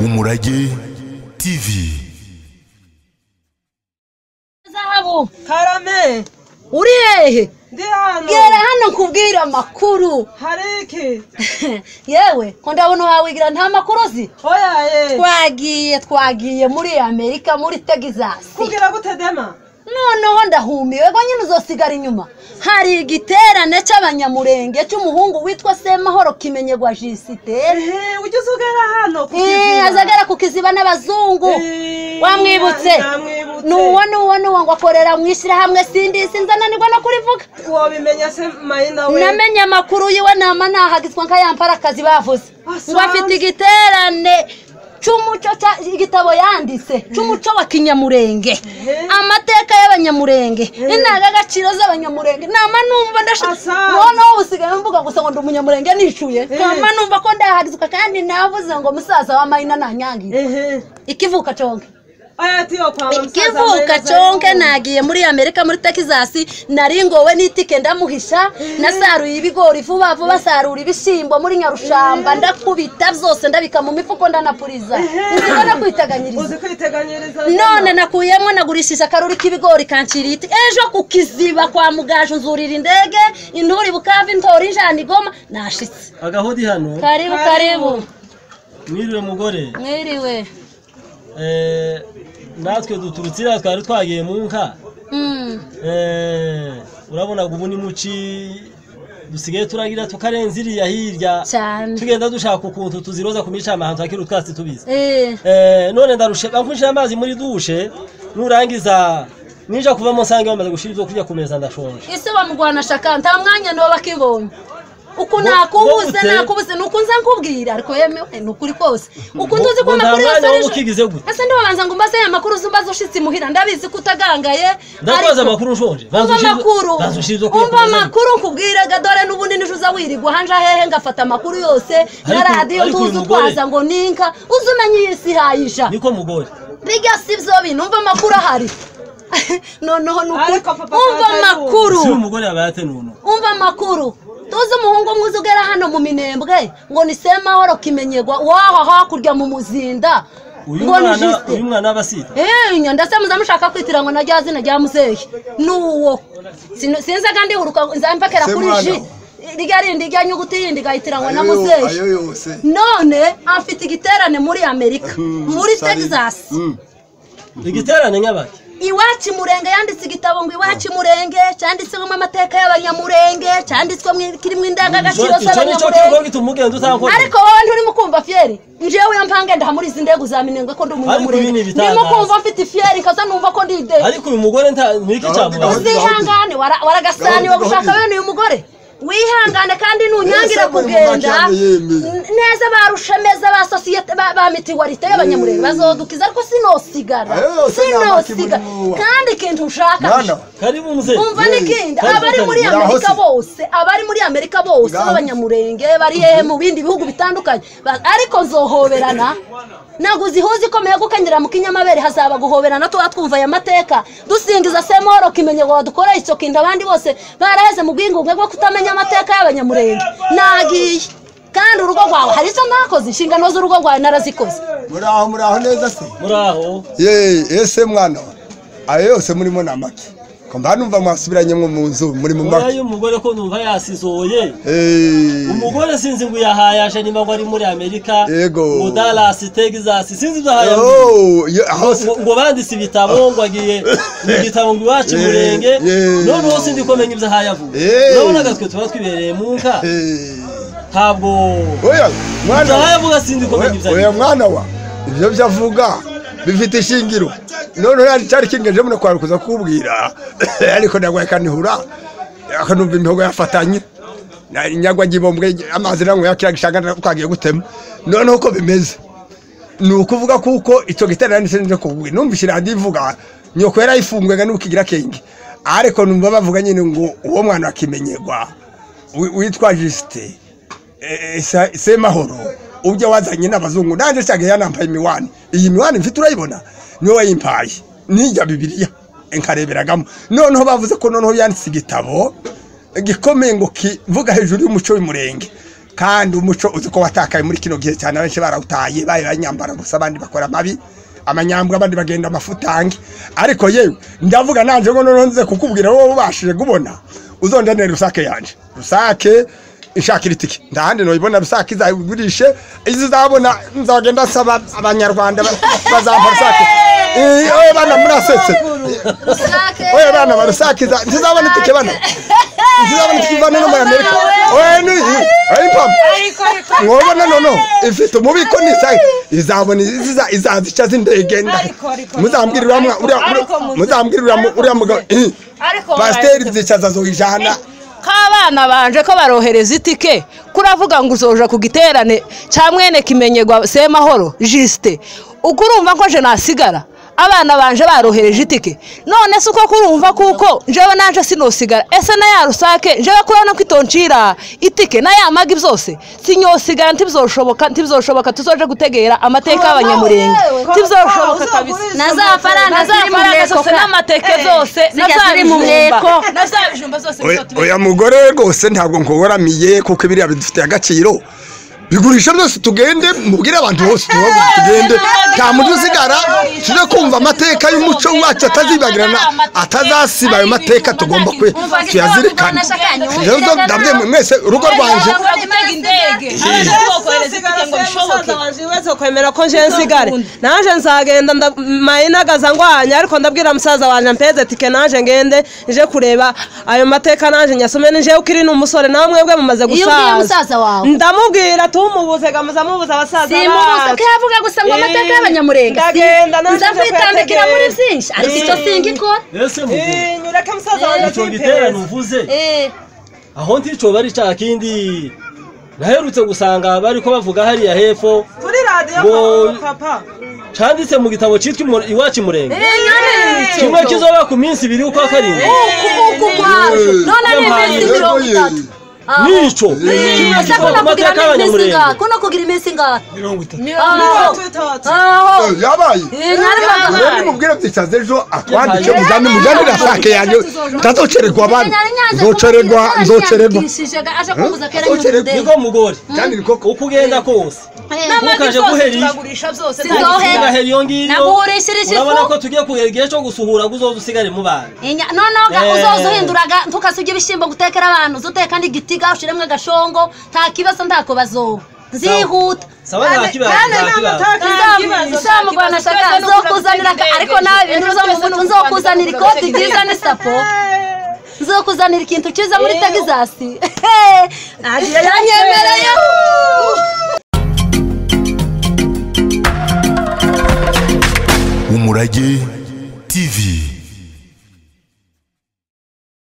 umurage tv zahabu karame uri hehe ndi hano gera hano nkubwire amakuru hari iki yewe ko ndabona wawigira nta makuru uzi oya ye twagiye twagiye muri amerika muri tegizasi kugira gute dema noneho ndahumiwe ngo nyine uzosigara inyuma hari igiterane cy'abanyamurenge cy'umuhungu witwa semahoro kimenyerwa jisiteri ehe ujya uzugera hano ku Eh, Kiziba? azagera ku kiziba n'abazungu Eh, wamwibutse namwibutse. nuwo nuwo nuwo ngo akorera mu ishyirahamwe sindi sinzananirwa no kurivuga wabimenya se mayina we namenye amakuru yiwe nama nahagizwa nka ya mparakazi bavuze Asanzwe. ngo afite igiterane cy'umuco cya- igitabo yanditse cy'umuco wa kinyamurenge Eh. amateka y'abanyamurenge indangagaciro z'abanyamurenge nama numva ndashaka Asanzwe. noneho usigaye mvuga gusa ngo ndi umunyamurenge nishuye nama numva ko ndahagizwa kandi navuze ngo musaza wa mayina nanyangire ehe ikivuka conke oya ati yo kwa musaza ikivuka Mayina conke Zayire. nagiye muri amerika muri texas naringowe n'itike ndamuhisha nasaruye ibigori vuba vuba sarura ibishimbo muri nyarushamba ndakubita byose ndabika mu mifuko ndanapuriza nzi ko nakwiteganyiriza uzi kwiteganyiriza none nakuyemo nagurishije akaruri k'ibigori kanciriye iti ejo ku kiziba kwa mugaje nzurira indege inturi bukava intora injana igoma nashitse agahodi hano karibu karibu mwiriwe mugore mwiriwe Eh, natwe duturutse iriya twari twagiye mu nka Mm. Eh, urabona ngo ubu ni muci dusigaye turagira tukarenza iriya hirya cyane tugenda dushaka ukuntu tuziroza ku micama ahantu hakiri utwatsi tubisi Eh, Eh, none ndarushe bankunshira amazi muri dushe nurangiza ninja kuvamo nsanga bamaze gushira ibyo kurya ku meza ndashonje ese bamurwana shaka nta mwanya ntoba akibonye uku Ngo- nakubuze ngo gute? nakubuze ni uku nza nkubwira ariko yemewe ni ukuri kose uku Ngo- ntuzi ko ngo nta amakuru yose mwanya ari wo ejo- gukigize gute? ese ndibabanza ngo mbaze aya makuru uzi mbaze ushitse imuhira ndabizi ko utagangaye ndakubaza amakuru nshonje umva ushira- amakuru banza ushira ibyo kurya ku umva meza ndashonje. amakuru nkubwiraga dore n'ubundi nije uza wirigwa hanja hehe ngafata amakuru yose na Ariko- radiyo ariko uyu ntuzi mugore- utwaza ngo ninka uzi umenye iyi si hayija niko mugore biga si byo bintu umva amakuru ahari noneho ni ukuri Ariko papa umva Fanta yubu. amakuru si umugore yaba yatenuno umva amakuru tuzi umuhungu umwe uza ugera hano mu minembwe ngo ni semahoro kimenyerwa waho hakurya mu muzinda uyu ngo ni mwana Justin. uyu mwana abasita Eh, nyanda se muza mushaka kwitira ngo na rya zina rya muzehe ni uwo Sino- sinzi kandi uruka nzambakera kuri Semwana. ji irya rindi rya nyuguti yindi igahitira ngo na Ayo- ayo muzehe yose none afite igiterane muri amerika Mm, muri sari- texas Mm. igiterane nyabaki iwacu murenge yanditse igitabo ngo iwacu murenge cyanditsemo amateka y'abanyamurenge cyanditswemo kirimo indangagaciro icyo nicyo kigo z'abanyamurenge gituma ugenda utakora ariko wowe nturimo ukumva fiyeri njewe yampange ndaha muri izi ndege za minengwe ko ndi umunyamurenge ibi ni ibitangaza. ndimo kumva mfite ifiyeri kaza numva ko ndi ide ariko uyu mugore nta niki cyamubaza Gahunda- uzihangane wara- waragasani Gahunda- wagashaka gahunda- bene uyu mugore wihangane kandi ntunyangira Ese buri kugenda mubaka yemeye. N- neza ba rushemeza ba sosiyete ba, ba mitiwarite y'abanyamurenge bazodukiza ariko sinosigara Ayo yose ni amaki muri sinosigara muwa. kandi ikintu nshaka mwana karibu muzehe umva Hey, n'ikindi karibu, abari muri karibu. amerika Ngaho se. bose abari muri amerika bose Ngaho se. b'abanyamurenge bari hehe mu bindi bihugu bitandukanye Ba- ariko nzohoberana naguze ihuza ikomeye gukenyera mu kinyamabere hazaba guhoberana tuba twumva aya mateka dusingiza semoro kimenye ngo wadukoreye icyo kintu abandi bose baraheze mu bwingunge bwo kutamenya amateka y'abanyamurenge nagiye kandi urugo rwawe hari icyo ntakoze inshingano z'urugo rwawe narazikoze muraho muraho neza se muraho ye ese mwana wa ayo yose murimo ni amaki kumva numva mwasubiranye mwo mu nzu muri mu oya maki uyu mugore ko numva yasizoye Eh, umugore sinzi ngo yahayaje niba ngo ari muri amerika Yego. ngo dalasi tegizasi sinzi ibyo ahaya oh, ye- aho se- ngo- ngo banditse ibitabo ngo agiye mu gitabo ngo iwacu Yeah, murenge yeah. noneho sindi kumenya ibyo ahaya avuga Yeah. urabona gatwe tuba twibereye mu nka Eh, ntabwo oya ibyo mwana ahaya wa avuga sindi kumenya ibyo oya- oya avuga mwana wa ibyo byavuga bifite ishingiro noneho yari cyari kingeje muno kwari kuza kubwira ariko ndagwaye kanihura akanumva imihogo yafatanye Na- nyagwa gibombwe amazi nanwe yakiragishanga twagiye gutema noneho uko bimeze ni ukuvuga kuko icyo giterane ni sinzi kuvuga numvise radiyo ivuga nyoko yarayifungaga n'ukigira kenge ariko numva bavuga nyine ngo uwo mwana akimenyerwa witwa jisite semahoro ubyo wazanye n'abazungu nanjye cyagiye yanambaye imiwani iyi miwani mfite urayibona niwe wayimpaye nijya bibiliya nkareberagamo noneho bavuze ko noneho yanditse igitabo gikomeye ngo kivuga hejuru y'umuco w'umurenge kandi umuco uzi ko watakaye muri kino gihe cyane abenshi barawutaye baye banyambara gusa abandi bakora amabi amanyambwa abandi bagenda amafutange ariko yewe ndavuga nanje ngo noneho nze kukubwira wowe ubashije kubona uzondanira rusake yanje rusake ishakira itike ndahandi noyibona rusake izayigurishe izizabona nzagenda nsaba abanyarwanda ba- bazampa rusake Eh, oye bana murasetse oye bana barusakiza ntizabona itike bana ntizabona itike ivana no muri amerika oye ni oye papa mwobona nono ifite umubiko nisa izabona iziza izaza ica z'indege nda Ariko, ariko, muzambwira uriya mwa- uriya- ariko, uriya- muzi- muzambwira uriya mu- uriya mugabo eh, Ariko, pasiteri muzi- zicaza zoijana k'abana banje ko barohereza itike kuravuga ngo uzoja ku giterane cya mwene kimenyerwa semahoro jisite ubwo urumva ko je nasigara abana banje barohereje itike none si uko kurumva kuko njyewe naje sinosigara ese na ya rusake njyewe kubona ko itonshira itike na ya magi byose sinyosigara ntibizoshoboka ntibizoshoboka tuzoje gutegera amateka y'abanyamurenge ntibizoshoboka kabisa na za faranga ziri mu mweko zose ka n'amateke zose zijya ziri mu mweko. na za bijumba zose Oya- nizo tubizi. oya mugore rwose ntabwo nkuburamiye kuko biriya bidufitiye agaciro bigurisha byose tugende mubwire abantu bose tubaho tugende nta muntu usigara tujye kumva amateka y'umuco wacu atazibagirana atazasiba ayo mateka tugomba kwe tuyazirikana rero ndabye mwese urugo rwanje Bashobora gutega indege abana tubokohereza itike ngo bishoboke wese kwemera ko nje nsigare naje nzagenda nda- mayinagaza ngwanya ariko ndabwira musaza wanjye mpeze tike naje ngende nje kureba ayo mateka naje nyasome nije ukiri ni umusore nawe mwebwe mumaze Iyo ubwiye gusaza musaza wawe ndamubwira tumubuze gamuza mubuza abasaza simubuze bacu. ko yavuga gusa ngo amateka Eh, y'abanyamurenge ndagenda naje nza nje kwitambikira kwetegera. muri byinshi ariko icyo singa ikora ese muvuze Eh, nyureke musaza wanjye icyo giterane atiteze. uvuze Eh, aho nticoba ari cya kindi naherutse gusanga bari ko bavuga hariya hepfo kuri radiyo Ngo- papa canditse mu gitabo cyitwa Imu- iwacu murenge kimwe nyine kizoba ku minsi ibiri ukwa karindwi uku kwaje none ni iminsi mirongo itatu Ah. nico Eh, kimwe ese ko kizoba ku nakugira mateka iminsi y'abanyamurenge ingahe ko nakugira iminsi ingahe Mirongo aho itatu. aho yabaye Eh, narabaga rero nimubwire byicaze ejo akwandike muzane mujyanire asake yanjye ntazocererwa abandi nzocererwa nzocererwa aje kumbuza kera Nzocererwa. nyir'ubudehe niko mugore kandi ni koko uko ugenda kose ntukaje guhera iyo tubagurisha byose Si nta zohe. gisigaye. ugahera iyo ngiyo Naguhurishirije ifu. urabona ko tugiye kugera igihe cyo gusuhura ngo uzoze usigare mu bana Inya- noneho ga- Eh. uzoza uhinduraga ntukasibye ibishyimbo gutekera abantu uzoteka n'igitiga ushiremo agashongo nta kibazo ntako bazoba nzihuta saba nta kibazo kandi nta nta kibazo mateka y'ikibazo. nzamugwana shaka nzokuzanira aka- ariko nawe ibintu uzo mu muntu nzokuzanira ikoti ryiza n'isapo nzokuzanira ikintu cyiza muri tegizasi yanyemereye Umurage TV